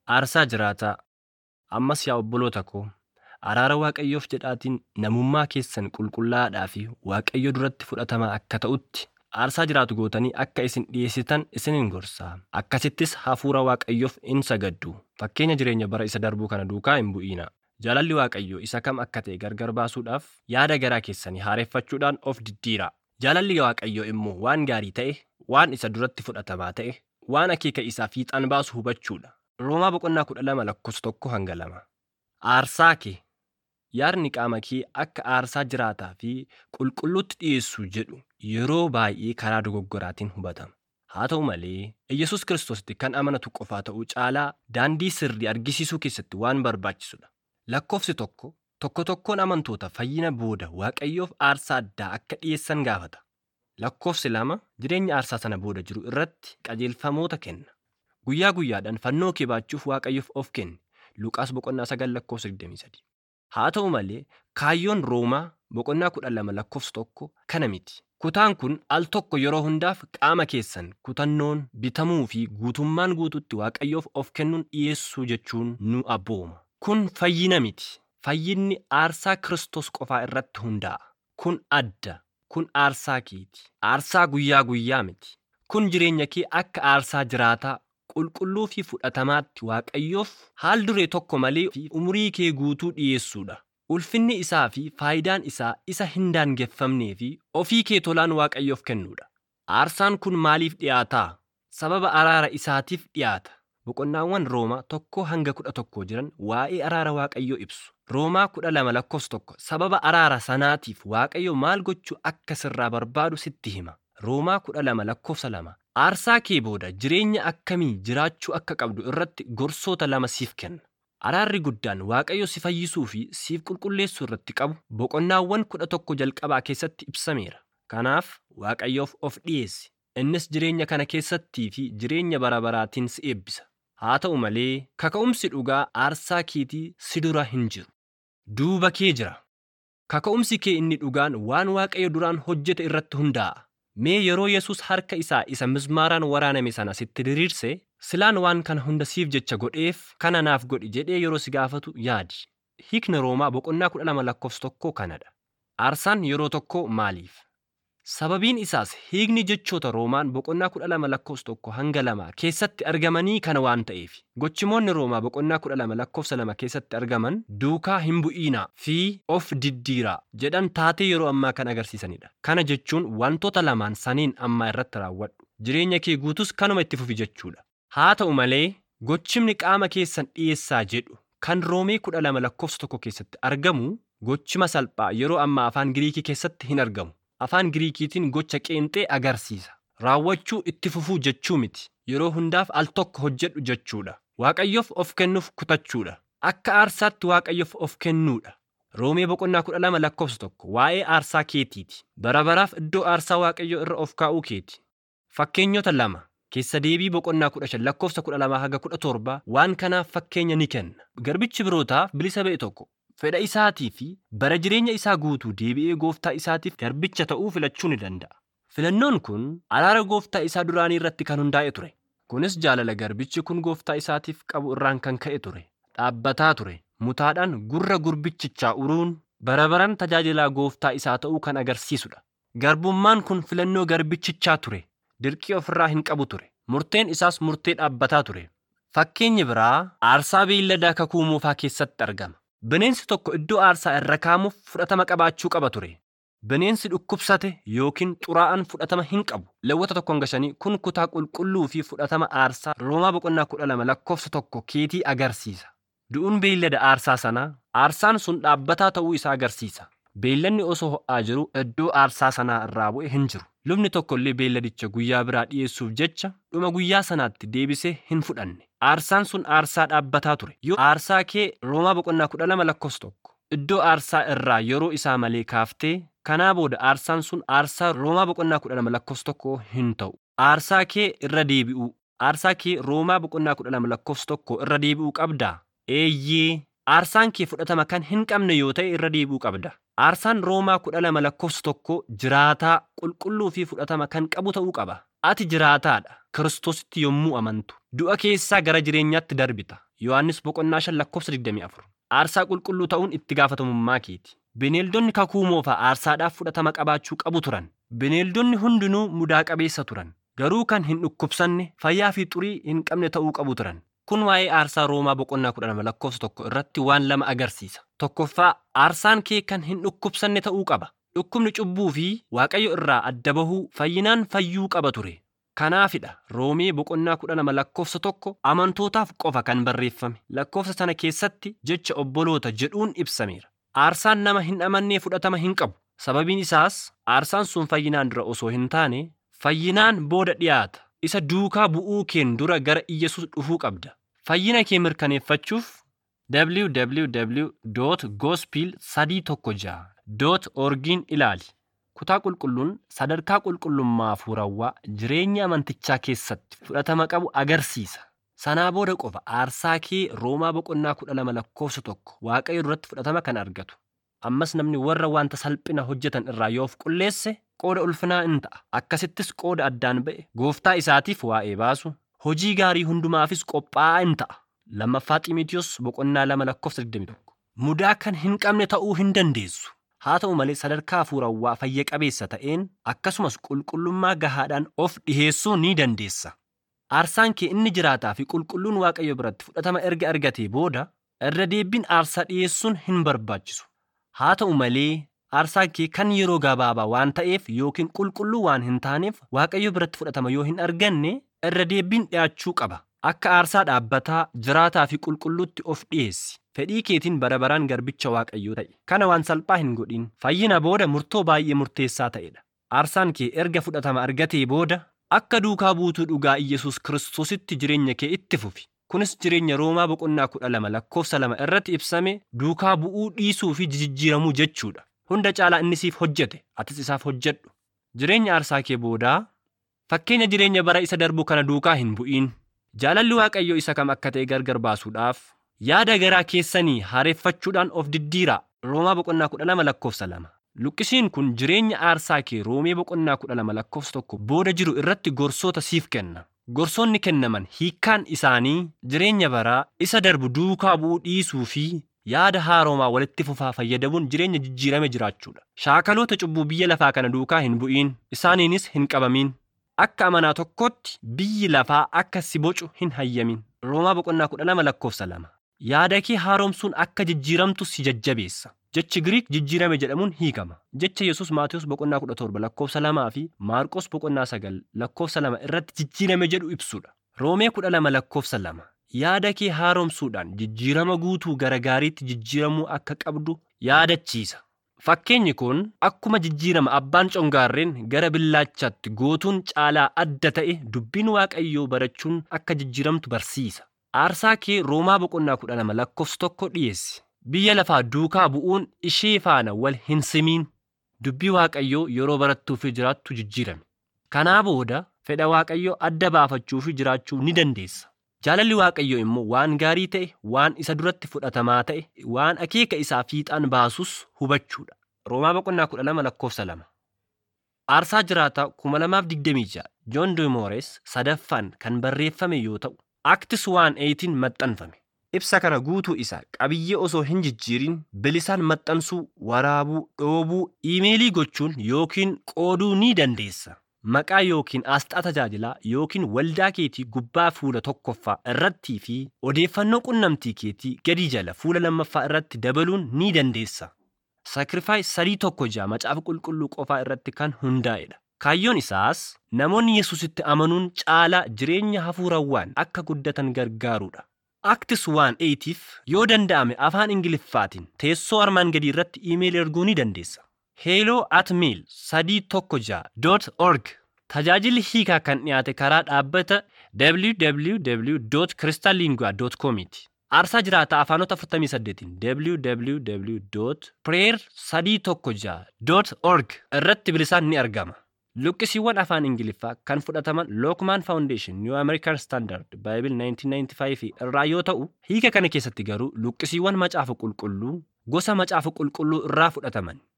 Aarsaa jiraataa. Ammas yaa obboloota koo, araara Waaqayyoof jedhaatiin namummaa keessan qulqullaa'aadhaa fi Waaqayyo duratti fudhatamaa akka ta'utti aarsaa jiraatu gootanii akka isin dhiyeessitan isinin gorsaa. Akkasittis hafuura Waaqayyoof in sagaddu. Fakkeenya jireenya bara isa darbuu kana duukaa hin bu'iina. Jaalalli Waaqayyoo isa kam akka ta'e gargar baasuudhaaf yaada garaa keessanii haareffachuudhaan of diddiiraa. Jaalalli Waaqayyoo immoo waan gaarii ta'e, waan isa duratti fudhatamaa ta'e, waan akeeka isaa fiixaan baasu hubachuudha. Roomaa boqonnaa kudha lama lakkoofsa tokko hanga lama. Aarsaa kee yaadni qaama kee akka aarsaa jiraataa fi qulqulluutti dhiyeessu jedhu yeroo baay'ee karaa dogoggoraatiin hubatama. Haa ta'u malee, Iyyasuus Kiristoositti kan amanatu qofaa ta'uu caalaa daandii sirrii argisiisuu keessatti waan barbaachisudha. Lakkoofsi tokko tokko tokkoon amantoota fayyina booda Waaqayyoof aarsaa addaa akka dhiyeessan gaafata. Lakkoofsi lama jireenya aarsaa sana booda jiru irratti qajeelfamoota kenna. Guyyaa guyyaadhaan fannoo kee baachuuf Waaqayyoof of kenni. Luqaas boqonnaa sagal lakkoofsa 23. Haa ta'u malee kaayyoon Roomaa boqonnaa kudha lama lakkoofsa tokko kana miti. Kutaan kun al tokko yeroo hundaaf qaama keessan kutannoon bitamuu fi guutummaan guututti Waaqayyoof of kennuun dhiyeessuu jechuun nu abbooma. Kun fayyina miti. Fayyinni aarsaa Kiristoos qofaa irratti hundaa'a. Kun adda. Kun aarsaa keeti. Aarsaa guyyaa guyyaa miti. Kun jireenya kee akka aarsaa jiraataa qulqulluu fi fudhatamaatti Waaqayyoof haal duree tokko malee fi umurii kee guutuu dhiyeessuudha. Ulfinni isaa fi faayidaan isaa isa hin daangeffamnee fi ofii kee tolaan Waaqayyoof kennuudha. Aarsaan kun maaliif dhiyaataa? Sababa araara isaatiif dhiyaata. Boqonnaawwan Roomaa tokko hanga kudha tokko jiran waa'ee araara Waaqayyoo ibsu. Roomaa kudha lama lakkoofsa tokko sababa araara sanaatiif Waaqayyo maal gochuu akka sirraa barbaadu sitti hima. Roomaa kudha lama lakkoofsa lama aarsaa kee booda jireenya akkamii jiraachuu akka qabdu irratti gorsoota lama siif kenna. Araarri guddaan Waaqayyo si fayyisuu fi siif qulqulleessuu irratti qabu boqonnaawwan kudha tokko jalqabaa keessatti ibsameera. Kanaaf Waaqayyoof of dhiyeessi. Innis jireenya kana keessattii fi jireenya bara baraatiin si eebbisa. Haa ta'u malee kaka'umsi dhugaa aarsaa keetii si dura hin jiru. Duuba kee jira. Kaka'umsi kee inni dhugaan waan Waaqayyo duraan hojjete irratti hundaa'a. Mee yeroo Yesuus harka isaa isa mismaaraan waraaname sana sitti diriirse silaan waan kana hunda siif jecha godheef kana naaf godhi jedhee yeroo si gaafatu yaadi. Hiikni Roomaa boqonnaa kudha lama lakkoofsa tokkoo kanadha. Aarsaan yeroo tokko maaliif? Sababiin isaas hiikni jechoota Roomaan boqonnaa kudha lama lakkoofsa tokko hanga lama keessatti argamanii kana waan ta'eef. Gochimoonni Roomaa boqonnaa kudha lama lakkoofsa lama keessatti argaman duukaa hin bu'iinaa fi of diddiiraa jedhan taatee yeroo ammaa kan agarsiisanidha. Kana jechuun wantoota lamaan saniin ammaa irratti raawwadhu. Jireenya kee guutus kanuma itti fufi jechuudha. Haa ta'u malee gochimni qaama keessan dhiyeessaa jedhu kan Roomee kudha lama lakkoofsa tokko keessatti argamu gochima salphaa yeroo ammaa afaan Giriikii keessatti hin argamu. Afaan Giriikiitiin gocha qeenxee agarsiisa. Raawwachuu itti fufuu jechuu miti. Yeroo hundaaf al tokko hojjedhu jechuudha. Waaqayyoof of kennuuf kutachuudha. Akka aarsaatti Waaqayyoof of kennuudha. Roomee boqonnaa kudha lama lakkoofsa tokko waa'ee aarsaa keetiiti. Bara baraaf iddoo aarsaa Waaqayyoo irra of kaa'uu keeti. Fakkeenyota lama keessa deebii boqonnaa kudha shan lakkoofsa kudha lamaa haga kudha torba waan kanaaf fakkeenya ni kenna. Garbichi birootaaf bilisa ba'e tokko fedha isaatii fi bara jireenya isaa guutuu deebi'ee gooftaa isaatiif garbicha ta'uu filachuu ni danda'a. Filannoon kun araara gooftaa isaa duraanii irratti kan hundaa'e ture. Kunis jaalala garbichi kun gooftaa isaatiif qabu irraan kan ka'e ture. Dhaabbataa ture. Mutaadhaan gurra gurbichichaa uruun bara baran tajaajilaa gooftaa isaa ta'uu kan agarsiisudha. Garbummaan kun filannoo garbichichaa ture. Dirqii ofirraa hin qabu ture. Murteen isaas murtee dhaabbataa ture. Fakkeenyi biraa aarsaa beelladaa kakuu moofaa keessatti argama. Bineensi tokko iddoo aarsaa irra kaa'amuuf fudhatama qabaachuu qaba ture. Bineensi dhukkubsate yookiin xuraa'aan fudhatama hin qabu. Lewwota tokko hanga shanii kun kutaa qulqulluu fi fudhatama aarsaa Roomaa boqonnaa kudha lama lakkoofsa tokko keetii agarsiisa. Du'uun beellada aarsaa sanaa aarsaan sun dhaabbataa ta'uu isaa agarsiisa. Beellanni osoo ho'aa jiru iddoo aarsaa sanaa irraa bu'e hin jiru. Lubni tokkollee beelladicha guyyaa biraa dhiyeessuuf jecha dhuma guyyaa sanaatti deebisee hin fudhanne. Aarsaan sun aarsaa dhaabbataa ture. Yoo aarsaa kee Roomaa boqonnaa kudha lama lakkoofsa tokko iddoo aarsaa irraa yeroo isaa malee kaaftee kanaa booda aarsaan sun aarsaa Roomaa boqonnaa kudha lama lakkoofsa tokko hin ta'u. Aarsaa kee irra deebi'uu. Aarsaa kee Roomaa boqonnaa kudha lama lakkoofsa tokko irra deebi'uu qabdaa? Eeyyee. Aarsaan kee fudhatama kan hin qabne yoo ta'e irra deebi'uu qabda. Aarsaan Roomaa kudha lama lakkoofsa tokko jiraataa qulqulluu fi fudhatama kan qabu ta'uu qaba. Ati jiraataadha. Kiristoositti yommuu amantu. Du'a keessaa gara jireenyaatti darbita. Yohaannis boqonnaa shan lakkoofsa 24. Aarsaa qulqulluu ta'uun itti gaafatamummaa keeti. Bineeldonni kakuu moofaa aarsaadhaaf fudhatama qabaachuu qabu turan. Bineeldonni hundinuu mudaa qabeessa turan. Garuu kan hin dhukkubsanne fayyaa fi xurii hin qabne ta'uu qabu turan. Kun waa'ee aarsaa Roomaa boqonnaa kudha lama lakkoofsa tokko irratti waan lama agarsiisa. Tokkoffaa aarsaan kee kan hin dhukkubsanne ta'uu qaba. Dhukkubni cubbuu fi Waaqayyo irraa adda bahuu fayyinaan fayyuu qaba ture. Kanaafidha Roomee boqonnaa kudha lama lakkoofsa tokko amantootaaf qofa kan barreeffame. Lakkoofsa sana keessatti jecha obboloota jedhuun ibsameera. Aarsaan nama hin amannee fudhatama hin qabu. Sababiin isaas aarsaan sun fayyinaan dura osoo hin taane fayyinaan booda dhiyaata. Isa duukaa bu'uu keen dura gara Iyyesuus dhufuu qabda. Fayyina kee mirkaneeffachuuf www.gospel316.orgin ilaali. Kutaa qulqulluun sadarkaa qulqullummaa hafuurawaa jireenya amantichaa keessatti fudhatama qabu agarsiisa. Sanaa booda qofa aarsaa kee Roomaa boqonnaa kudha lama lakkoofsa tokko Waaqayyo duratti fudhatama kan argatu. Ammas namni warra wanta salphina hojjetan irraa yoo of qulleesse qooda ulfinaa in ta'a. Akkasittis qooda addaan ba'e gooftaa isaatiif waa'ee baasu hojii gaarii hundumaafis qophaa'aa in ta'a. Lammaffaa Xiimotewos boqonnaa lama lakkoofsa 21. Mudaa kan hin qabne ta'uu hin dandeessu. Haa ta'u malee sadarkaa hafuurawaa fayya qabeessa ta'een akkasumas qulqullummaa gahaadhaan of dhiheessuu ni dandeessa. Aarsaan kee inni jiraataa fi qulqulluun Waaqayyo biratti fudhatama erga argatee booda irra deebiin aarsaa dhiyeessuun hin barbaachisu. Haa ta'u malee aarsaan kee kan yeroo gabaabaa waan ta'eef yookiin qulqulluu waan hin taaneef Waaqayyo biratti fudhatama yoo hin arganne irra deebiin dhiyaachuu qaba. Akka aarsaa dhaabbataa jiraataa fi qulqulluutti of dhiyeessi. Fedhii keetiin bara baraan garbicha Waaqayyoo ta'e. Kana waan salphaa hin godhin. Fayyina booda murtoo baay'ee murteessaa ta'edha. Aarsaan kee erga fudhatama argatee booda akka duukaa buutuu dhugaa Iyyasuus Kiristoositti jireenya kee itti fufi. Kunis jireenya Roomaa boqonnaa kudha lama lakkoofsa lama irratti ibsame duukaa bu'uu dhiisuu fi jijjiiramuu jechuudha. Hunda caalaa inni siif hojjete atis isaaf hojjedhu. Jireenya aarsaa kee boodaa fakkeenya jireenya bara isa darbu kana duukaa hin bu'iin. Jaalalli Waaqayyoo isa kam akka ta'e gargar baasuudhaaf yaada garaa keessanii haareeffachuudhaan of diddiiraa. Roomaa boqonnaa kudha lama lakkoofsa lama. Luqqisiin kun jireenya aarsaa kee Roomee boqonnaa kudha lama lakkoofsa tokko booda jiru irratti gorsoota siif kenna. Gorsoonni kennaman hiikkaan isaanii jireenya baraa isa darbu duukaa bu'uu dhiisuu fi yaada haaroomaa walitti fufaa fayyadamuun jireenya jijjiirame jiraachuudha. Shaakaloota cubbuu biyya lafaa kana duukaa hin bu'iin isaaniinis hin qabamin. Akka amanaa tokkootti biyyi lafaa akka si bocu hin hayyamin. Roomaa boqonnaa kudha lama lakkoofsa lama. Yaada kee haaromsuun akka jijjiiramtu si jajjabeessa. Jechi Giriik jijjiirame jedhamuun hiikama. Jecha Yesuus Maatiyus boqonnaa kudha torba lakkoofsa lamaa fi Maarqos boqonnaa sagal lakkoofsa lama irratti jijjiirame jedhu ibsudha. Roomee kudha lama lakkoofsa lama. Yaada kee haaromsuudhaan jijjiirama guutuu gara gaariitti jijjiiramuu akka qabdu yaadachiisa. Fakkeenyi kun akkuma jijjiirama abbaan congaarreen gara billaachaatti gootuun caalaa adda ta'e dubbiin Waaqayyoo barachuun akka jijjiiramtu barsiisa. Aarsaa kee Roomaa boqonnaa kudha lama lakkoofsa tokko dhiyeessi. Biyya lafaa duukaa bu'uun ishee faana wal hin simiin. Dubbii Waaqayyoo yeroo barattuu fi jiraattu jijjiirame. Kanaa booda fedha Waaqayyoo adda baafachuu fi jiraachuu ni dandeessa. Jaalalli Waaqayyoo immoo waan gaarii ta'e, waan isa duratti fudhatamaa ta'e, waan akeeka isaa fiixaan baasus hubachuudha. Roomaa boqonnaa kudha lama lakkoofsa lama. Aarsaa jiraataa kuma lamaaf digdamii ja'a Joon Dimoores sadaffaan kan barreeffame yoo ta'u, Aktis waan eeyitiin maxxanfame. Ibsa kana guutuu isaa qabiyyee osoo hin jijjiirin bilisaan maxxansuu, waraabuu, dhoobuu, iimeelii gochuun yookiin qooduu ni dandeessa. Maqaa yookiin asxaa tajaajilaa yookiin waldaa keetii gubbaa fuula tokkoffaa irrattii fi odeeffannoo qunnamtii keetii gadi jala fuula lammaffaa irratti dabaluun ni dandeessa. Saakrifaay sadii tokko ja'a macaafa qulqulluu qofaa irratti kan hundaa'edha. Kaayyoon isaas namoonni Yesuusitti amanuun caalaa jireenya hafuurawwaan akka guddatan gargaaruudha. Aktis waan eeyitiif yoo danda'ame afaan Ingiliffaatiin teessoo armaan gadii irratti iimeelii erguu ni dandeessa. Hello at mail sadii tokko ja'a dot org tajaajilli hiikaa kan dhiyaate karaa dhaabbata www.crystallingua.com ti. Aarsaa jiraataa afaanota 48 www.prayer316.org irratti bilisaan ni argama. Luqqisiiwwan afaan Ingiliffaa kan fudhataman Lookmaan Foundation New American Standard Bible 1995 irraa yoo ta'u, hiika kana keessatti garuu luqqisiiwwan macaafa qulqulluu gosa macaafa qulqulluu irraa fudhataman.